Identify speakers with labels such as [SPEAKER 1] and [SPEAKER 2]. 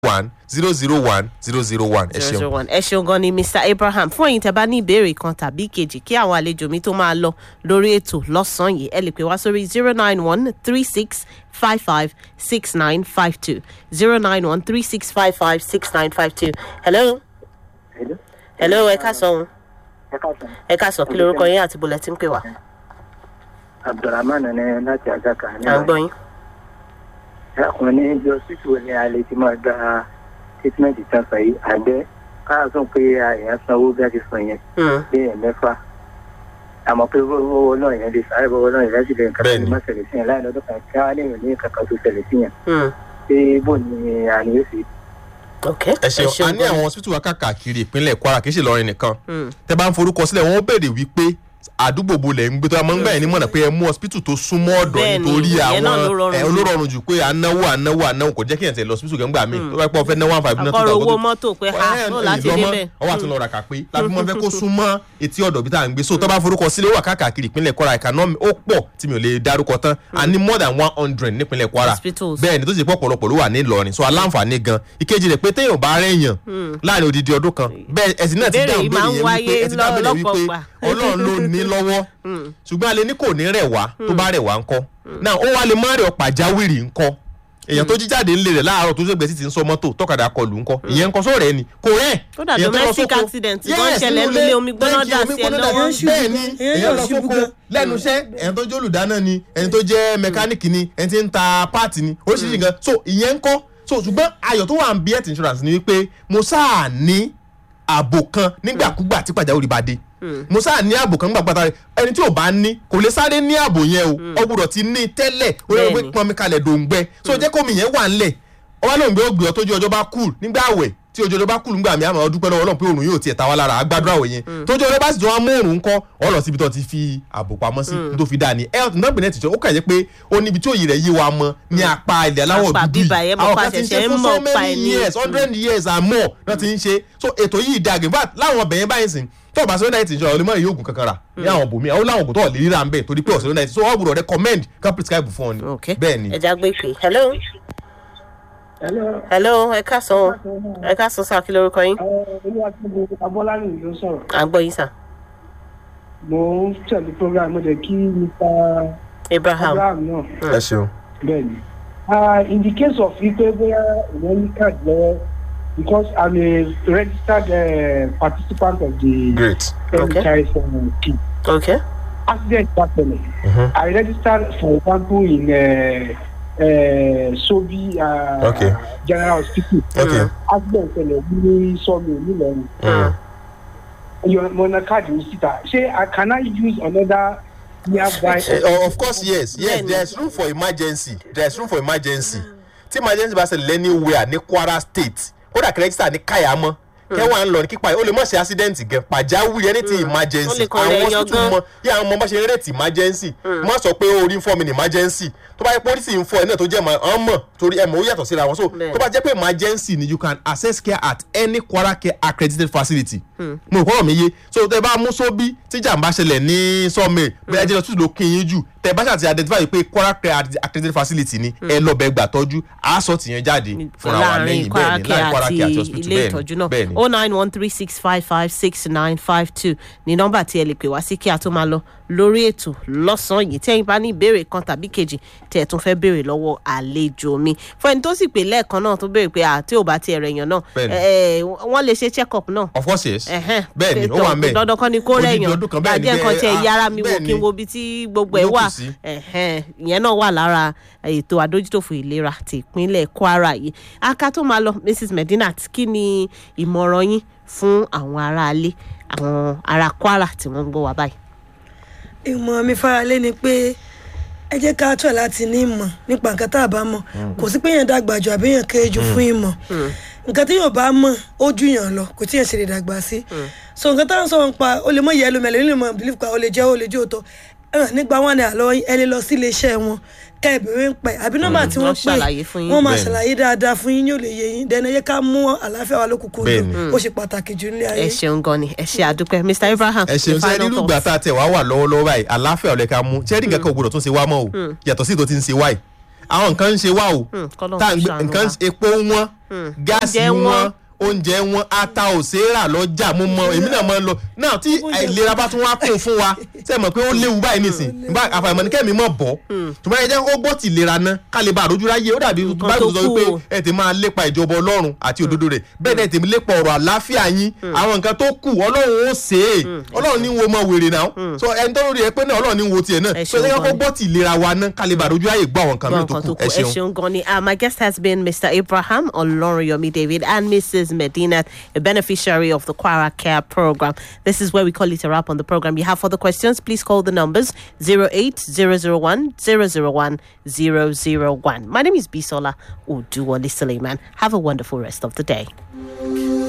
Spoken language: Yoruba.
[SPEAKER 1] one zero zero one zero zero one ẹ
[SPEAKER 2] zero zero
[SPEAKER 1] ṣeun.
[SPEAKER 2] one ẹ ṣeun gan ni mr abraham fún ẹ̀yin tẹ́ bá ní ìbéèrè kan tàbí kejì kí àwọn àlejò mi tó máa lọ lórí ètò lọ́sàn-án yìí ẹ lè pè wá sórí zero nine one three six five five six nine five two zero nine one three six five five six nine five two hello
[SPEAKER 3] Hello.
[SPEAKER 2] hello ẹ ká sọ ohun
[SPEAKER 3] ẹ káàsán
[SPEAKER 2] ẹ ká sọ kí lorúkọ yín àti bọ̀lẹ̀ tí ń pè wá
[SPEAKER 3] abdulrahman ní láti àgàkà ní
[SPEAKER 2] à ń gbọ́ yín.
[SPEAKER 3] ọkùnrin ní ibi ọsítù ní alẹ́ tí máa gba treatment tán sọ yìí àgbẹ̀ káà sọ pé èèyàn sanwó bí a ti sọ yẹn
[SPEAKER 2] Hmm.
[SPEAKER 3] bí èèyàn mẹ́fà àmọ́ pé owó náà yẹn lè sáré owó náà yẹn sì lè nǹkan tó
[SPEAKER 1] Bẹ́ẹ̀ni.
[SPEAKER 3] má ṣẹlẹ̀ sí yẹn láì lọ́dún kan kí wọ́n á lè ní nǹkan kan tó ṣẹlẹ̀ sí yẹn
[SPEAKER 2] Hmm.
[SPEAKER 3] pé bó ni àní yóò sì
[SPEAKER 2] ok
[SPEAKER 1] ẹ ṣeun a ní
[SPEAKER 2] gan ni.
[SPEAKER 1] àwọn hospital wa káàkiri ìpínlẹ̀ kwara kì í ṣe lọrin nìkan
[SPEAKER 2] Hmm.
[SPEAKER 1] tẹ bá ń forúkọ sílẹ̀ wọ́n béèrè wípé àdúgbò bo lẹ̀ ń gbé tó a máa ń gbà yín ní mọ̀nà pé ẹ mú hospital tó súnmọ́ ọ̀dọ̀
[SPEAKER 2] Bẹ́ẹ̀ni,
[SPEAKER 1] nítorí
[SPEAKER 2] ìyẹn náà ló
[SPEAKER 1] àwọn
[SPEAKER 2] rọrùn
[SPEAKER 1] ẹ
[SPEAKER 2] jù.
[SPEAKER 1] olórọrùn jù pé ànáwó ànáwó ànáwó kò jẹ́ kí ẹ̀ tẹ̀ lọ hospital kẹ́ńgbà míì tó bá pẹ́ fẹ́ ná one five náà
[SPEAKER 2] àkọ́rọ̀ owó mọ́tò pé ha
[SPEAKER 1] ẹ,
[SPEAKER 2] ó
[SPEAKER 1] ẹ,
[SPEAKER 2] láti
[SPEAKER 1] ìlọmọ,
[SPEAKER 2] débẹ̀.
[SPEAKER 1] ọwọ́ àti lọ́ọ́ ra kà pé láti mọ́ fẹ́ kó súnmọ́ etí ọ̀dọ̀ bí tá à ń gbé so tó bá forúkọ sílẹ̀ ó wà káàkiri ìpínlẹ̀ kwara ìkànnì ó pọ̀ tí mi ò lè dárúkọ tán a ní more than one hundred nípínlẹ̀ kwara
[SPEAKER 2] Hospitals.
[SPEAKER 1] bẹ́ẹ̀ ni tó sì pọ̀ pọ̀lọpọ̀ ló wà ní ìlọrin so aláǹfààní gan ìkejì rẹ̀ pé téèyàn bá rẹ̀yàn láàrin odidi ọdún kan bẹ́ẹ̀ ẹ̀sìn náà ti
[SPEAKER 2] Ìbéèrè
[SPEAKER 1] dáhùn
[SPEAKER 2] yìí máa ń
[SPEAKER 1] lórí yẹn wípé
[SPEAKER 2] wáyé
[SPEAKER 1] ẹ ti dáhùn lórí
[SPEAKER 2] lọ́pọ̀
[SPEAKER 1] wípé
[SPEAKER 2] ìgbà.
[SPEAKER 1] ọlọ́run ló ní lọ́wọ́ ṣùgbọ́n alẹ́ ní kò ní rẹ̀ wá tó bá rẹ̀ wá ńkọ́ náà ó wá lè má rẹ̀ ọ́ pàjáwìrì ńkọ́ èèyàn tó jí jáde ńlẹ̀ rẹ̀ láàárọ̀ tó ṣègbè sí ti ń sọ mọ́tò tọ́kadà kọlù ńkọ́ ìyẹn ńkọ́ sóòrẹ́ ẹ̀ ni kò rẹ̀
[SPEAKER 2] Kódà
[SPEAKER 1] èèyàn tó lọ
[SPEAKER 2] domestic
[SPEAKER 1] sóko-
[SPEAKER 2] accident
[SPEAKER 1] Yes,
[SPEAKER 2] gan ṣẹlẹ̀
[SPEAKER 1] nínú
[SPEAKER 2] nílé
[SPEAKER 1] ilé,
[SPEAKER 2] omi gbóná
[SPEAKER 1] bẹ́ẹ̀
[SPEAKER 2] dà
[SPEAKER 1] omi
[SPEAKER 2] sí ẹ
[SPEAKER 1] gbóná
[SPEAKER 2] lọ́wọ́.
[SPEAKER 1] dà sí- bẹ́ẹ̀ ni
[SPEAKER 4] Èèyàn
[SPEAKER 1] èèyàn lọ
[SPEAKER 4] yóò ṣubú
[SPEAKER 1] sóko
[SPEAKER 4] gan.
[SPEAKER 1] lẹ́nu iṣẹ́ ẹ̀yàn tó jẹ́ olùdáná ni ẹni tó jẹ́ mẹkáníìkì ni ẹni tí ń ta páàtì ni oríṣiríṣi nǹkan so ìyẹn ńkọ́ so ṣùgbọ́n ayọ̀ tó wà ń bí health insurance ni wípé mo sáà ní ààbò kan nígbàkúgbà tí pàjáwìrì bá dé mo sáà ní ààbò kan nígbà pátá rẹ ẹni tí ò bá ní kò lè sáré ní ààbò yẹn o ọ gbọ́dọ̀ ti ní tẹ́lẹ̀ ó yẹ pé
[SPEAKER 2] Bẹ́ẹ̀ni.
[SPEAKER 1] pọnmi kalẹ̀ dòǹgbẹ so jẹ́ kómi yẹn wà ńlẹ̀ ọba lóun gbé ògbé ọ tójú ọjọ́ bá kúl nígbà àwẹ̀ tí ojú ọjọ́ bá kúl nígbà mi àmọ́ ọdún pẹ́lú ọlọ́run pé òrùn yóò tiẹ̀ ta wá lára àgbàdo àwẹ̀ yẹn tójú ọjọ́ bá sì jọ wá mú òrùn ńkọ́ ọ lọ síbi tó ti fi ààbò pamọ́ sí tó fi dáa ní health náà bìnrin ẹ̀tìjọ́ ó kà jẹ́ pé ó níbi tí òye rẹ̀ yé wa mọ́ ní apá ilẹ̀ aláwọ̀
[SPEAKER 2] Apá
[SPEAKER 1] dúdú
[SPEAKER 2] bíbá yẹn mọ̀
[SPEAKER 1] àwọn
[SPEAKER 2] pa
[SPEAKER 1] kan ti ń ṣe
[SPEAKER 2] ṣẹ̀ṣẹ̀ ń
[SPEAKER 1] fún
[SPEAKER 2] mọ̀
[SPEAKER 1] so
[SPEAKER 2] pa
[SPEAKER 1] many
[SPEAKER 2] ẹ̀ ní.
[SPEAKER 1] years hundred years and more náà ti ń ṣe so ètò yìí dàgbé bá láwọn ọbẹ̀ yẹn báyìí sìn tó o bá sọ́dọ̀ ẹ̀tì ìjọba olùmọ̀ yìí oògùn kankan rà ní àwọn bòmí àwọn làwọn oògùn tó lè ríra ń bẹ̀ torí pé ọ̀sẹ̀ lọ́dọ̀ ẹ̀tì so wọ́n gbọ́dọ̀ recommend kan prescribe fún ọ ni
[SPEAKER 2] ok
[SPEAKER 1] bẹ́ẹ̀ ni.
[SPEAKER 2] ẹja gbé pé hello hello ẹ ká sọ ẹ ká sọ sáà kí lorúkọ yín
[SPEAKER 5] olúwatóbi abọ́lárìn ló sọ̀rọ̀
[SPEAKER 2] à ń gbọ́ yín sà
[SPEAKER 5] mo ń tẹ̀lé program mo jẹ́ kí mr
[SPEAKER 2] abraham
[SPEAKER 5] abraham náà
[SPEAKER 1] ẹ ṣeun.
[SPEAKER 5] bẹ́ẹ̀ ni Ah, in the case of wípé bóyá ìwọ́n ní card lọ́wọ́ because i'm a registered uh, participant of the
[SPEAKER 1] great.
[SPEAKER 2] Okay.
[SPEAKER 5] NHIS um, scheme
[SPEAKER 2] ok
[SPEAKER 5] accident happened
[SPEAKER 1] Mhm.
[SPEAKER 5] i registered for example in uh, uh, sobi uh,
[SPEAKER 1] Okay.
[SPEAKER 5] general hospital
[SPEAKER 1] okay.
[SPEAKER 5] accident ṣẹlẹ̀ ní sọ́mi nílọrin.
[SPEAKER 1] Mm.
[SPEAKER 5] your mona card will sit there. Say, uh, can I use another nearby?
[SPEAKER 1] Uh, of course yes yes
[SPEAKER 2] Bẹ́ẹ̀ni.
[SPEAKER 1] there is room for emergency there is room for emergency tí emergency bá ṣẹlẹ̀ anywhere ní kwara state kódà kìrẹ́sìtà ní kàyámọ́ kẹwàá ń lọ ní kípa ó lè mọ̀ ṣe accident gan pàjáwìrì ẹni tí
[SPEAKER 2] Ó
[SPEAKER 1] emergency
[SPEAKER 2] lè kàn rẹ̀ yan
[SPEAKER 1] hospital
[SPEAKER 2] gan.
[SPEAKER 1] mọ yà àwọn ọmọ bá ṣe ń rètí emergency má sọ pé orí ń fọ́ mi ní emergency tó bá yẹ pé orí sì ń fọ́ ẹ náà tó jẹ́ ọ̀n mọ̀ torí ẹ̀ mọ̀ ó yàtọ̀ síra wọn so
[SPEAKER 2] Bẹ́ẹ̀.
[SPEAKER 1] tó bá jẹ́ pé emergency ni you can access care at any kwara care accredited facility mo rò kọ́rọ̀ mi yé so tẹ bá mú sóbí tí jàǹbá ṣẹlẹ̀ ní sọ́ọ̀mẹ̀ bóyá jẹ́ lọ́tún ló kí yín jù tẹ bá ṣàti identify pé kwara care accredited facility ni ẹ lọ bẹ gbà tọ́jú àásọ̀ tìyẹn jáde fúnra wa
[SPEAKER 2] láàrin
[SPEAKER 1] lẹ́yìn bẹ́ẹ̀ ni láàrin kwara care àti hospital
[SPEAKER 2] ilé
[SPEAKER 1] bẹ́ẹ̀
[SPEAKER 2] ìtọ́jú
[SPEAKER 1] ni
[SPEAKER 2] náà
[SPEAKER 1] bẹ́ẹ̀ ni.
[SPEAKER 2] o nine one three six five five six nine five two ní nọ́mbà tí ẹ lè pè wá sí kí a tó máa lọ lórí ètò lọ́sàn-án yìí tẹ́yìn bá ní ìbéèrè kan tàbí kejì tẹ́ ẹ tún fẹ́ béèrè lọ́wọ́ àlejò mi fún ẹni tó sì pè lẹ́ẹ̀kan náà tó béèrè pé àti ò bá tiẹ̀ rẹ̀ yàn náà
[SPEAKER 1] Bẹ́ẹ̀ni.
[SPEAKER 2] ẹ, ẹ, wọ́n lè ṣe check up náà
[SPEAKER 1] of course yes
[SPEAKER 2] Ẹ̀hẹ́n.
[SPEAKER 1] bẹ́ẹ̀ ni ó
[SPEAKER 2] Ètò
[SPEAKER 1] wà ń bẹ̀
[SPEAKER 2] dandan kan ni kó
[SPEAKER 1] Odidi
[SPEAKER 2] rẹ̀yàn
[SPEAKER 1] ọdún kan bẹ́ẹ̀ ni
[SPEAKER 2] bàjẹ́ nǹkan
[SPEAKER 1] bẹ́ẹ̀,
[SPEAKER 2] tiẹ̀
[SPEAKER 1] ah,
[SPEAKER 2] yára mi wò
[SPEAKER 1] bẹ́ẹ̀
[SPEAKER 2] kí n
[SPEAKER 1] ni.
[SPEAKER 2] wo ibi tí gbogbo ẹ̀
[SPEAKER 1] Ló kù
[SPEAKER 2] wà
[SPEAKER 1] sí.
[SPEAKER 2] Ẹ̀hẹ́n. ìyẹn náà wà lára ètò àdójútòfò ìlera ti ìpínlẹ̀ kwara yìí aka tó máa lọ mrs medinat kí ni ìmọ̀ràn yín fún àwọn aráalé àwọn ará kwara tí wọ́n ń gbọ́ wá báyìí.
[SPEAKER 4] ìmọ̀ mi faralé ni pé ẹ jẹ́ ká tọ̀ láti ní ìmọ̀ nípa nǹkan tá a bá mọ̀ kò sí pé yẹn dàgbà jù àbí yẹn kéré jù fún ìmọ̀ nǹkan tí yóò bá mọ̀ ó jù yàn lọ kò tí yẹn ṣe lè dàgbà sí so nǹkan tá à ń sọ̀rọ̀ nípa ó lè mọ̀ yẹ ẹlòmẹ̀lẹ̀ ó lè mọ̀ believe pa ó lè jẹ́ ó lè jẹ́ òótọ́ ẹ̀rọ nígbà wọn ni àlọ́ ẹ lè lọ sí iléeṣẹ́ wọn ká ìbéèrè ń pẹ́ àbí nọ́mbà tí wọ́n
[SPEAKER 2] wọ́n ṣàlàyé fún
[SPEAKER 4] pè
[SPEAKER 2] yín.
[SPEAKER 4] wọ́n máa
[SPEAKER 1] Bẹ́ẹ̀ni.
[SPEAKER 4] ṣàlàyé dáadáa fún yín yóò lè yé yín dẹ́nu ẹ yẹ ká mú àlàáfíà wa lókùnkùn
[SPEAKER 1] Bẹ́ẹ̀ni.
[SPEAKER 4] lò ó ṣe pàtàkì jù nílé ayé.
[SPEAKER 2] ẹ ṣeun gan ni ẹ ṣe àdúpẹ́ mr abraham
[SPEAKER 1] ẹ ṣeun
[SPEAKER 2] the
[SPEAKER 1] sẹ
[SPEAKER 2] final
[SPEAKER 1] nínú
[SPEAKER 2] thoughts.
[SPEAKER 1] ìgbà tá a tẹ wá wà lọ́wọ́lọ́wọ́ báyìí àláfíà ọ̀lẹ́ka mú ṣẹ́ẹ́rì nǹkan kan ò gbọdọ̀ tún ṣe wá mọ́ o yàtọ̀ sí ètò tí ń ṣe wá yìí àwọn nǹkan ń ṣe wá o
[SPEAKER 2] Hmm, kọ́lọ́run
[SPEAKER 1] tá à ń
[SPEAKER 2] kó
[SPEAKER 1] gbé
[SPEAKER 2] ṣàánú
[SPEAKER 1] nǹkan
[SPEAKER 2] wa.
[SPEAKER 1] epo wọn gáàsì
[SPEAKER 2] Oúnjẹ wọn.
[SPEAKER 1] wọn oúnjẹ wọn ata ò ṣe é rà lọ́jà mo mọ èmi náà máa ń lọ náà tí àìlera bá tún wá kún fún wa ṣe mọ̀ pé ó léwu báyìí nìsín bá àfàìmọ̀ ní kẹ́mi mọ̀ bọ́ ṣùgbọ́n ẹ jẹ́ kó gbọ́ tì lera ná ká lè bá àrójú ráyè ó dàbí
[SPEAKER 2] Nǹkan
[SPEAKER 1] báyìí
[SPEAKER 2] tó
[SPEAKER 1] sọ
[SPEAKER 2] kù
[SPEAKER 1] wípé
[SPEAKER 2] o.
[SPEAKER 1] ẹ ti máa lépa ìjọba ọlọ́run àti òdodo rẹ̀ bẹ́ẹ̀ ni ẹ ti lépa ọ̀rọ̀ àláfíà yín àwọn nǹkan tó kù ọlọ́run ó ṣe é ọlọ́run ní wo mọ wèrè náà so ẹni tó rí ẹ pé náà ọlọ́run ní wo tiẹ̀ náà
[SPEAKER 2] Ẹ
[SPEAKER 1] so ẹ
[SPEAKER 2] ṣeun
[SPEAKER 1] jẹ́ kó
[SPEAKER 2] gan ni.
[SPEAKER 1] gbọ́ tì lera wa ná ká lè bá àrójú ráyè gbọ́ àwọn nǹkan mìíràn tó
[SPEAKER 2] Nǹkan
[SPEAKER 1] kù
[SPEAKER 2] tó
[SPEAKER 1] ẹ
[SPEAKER 2] kù. Ẹ
[SPEAKER 1] ṣeun.
[SPEAKER 2] ṣeun gan ni. Uh, my guest has been Mr. Abraham Oloriyomi David and Mrs. Medina, a beneficiary of the Quara Care program. This is where we call it a wrap on the program. You have further questions, please call the numbers 08001 001 001. My name is Bisola Uduwali Suleiman. Have a wonderful rest of the day.